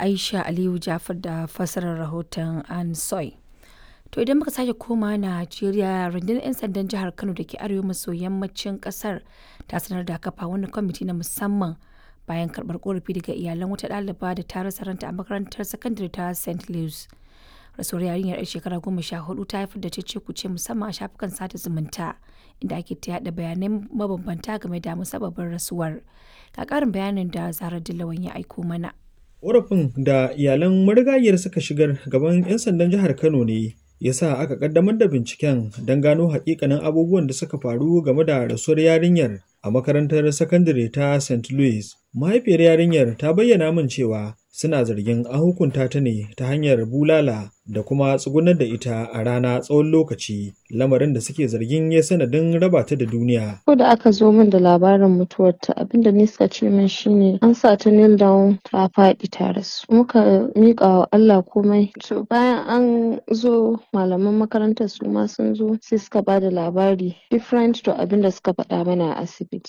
Aisha Aliyu Jafar da fassarar rahoton An Soy. To idan muka sake koma Najeriya rundunar 'yan sandan jihar Kano da ke arewa maso yammacin kasar ta sanar da kafa wani kwamiti na musamman bayan karɓar korafi daga iyalan wata ɗaliba da ta rasa ranta a makarantar sakandare ta St. Louis. Rasuwar yarinyar 'yar shekara goma sha hudu ta haifar da cece kuce musamman a shafukan sada zumunta inda ake ta yada bayanai mabambanta game da musabbabin rasuwar. Ga ƙarin bayanin da Zahra Dillawan ya aiko mana. Ƙorafin da iyalan marigayiyar suka shigar gaban 'yan sandan jihar Kano ne ya sa aka kaddamar da binciken don gano hakikanin abubuwan da suka faru game da rasuwar yarinyar a makarantar sakandare ta St. Louis. Mahaifiyar yarinyar ta bayyana min cewa suna zargin an hukunta ta ne ta hanyar bulala da kuma tsugunar da ita a rana tsawon lokaci lamarin da suke zargin ya sanadin raba ta da duniya. Ko da aka zo min da labarin mutuwarta abinda ni suka ce min shine an sa ta kneel down ta faɗi ta rasu. Muka miƙa wa Allah komai. To bayan an zo malaman makarantar su ma sun zo sai suka ba da labari different to abinda suka faɗa mana a asibiti.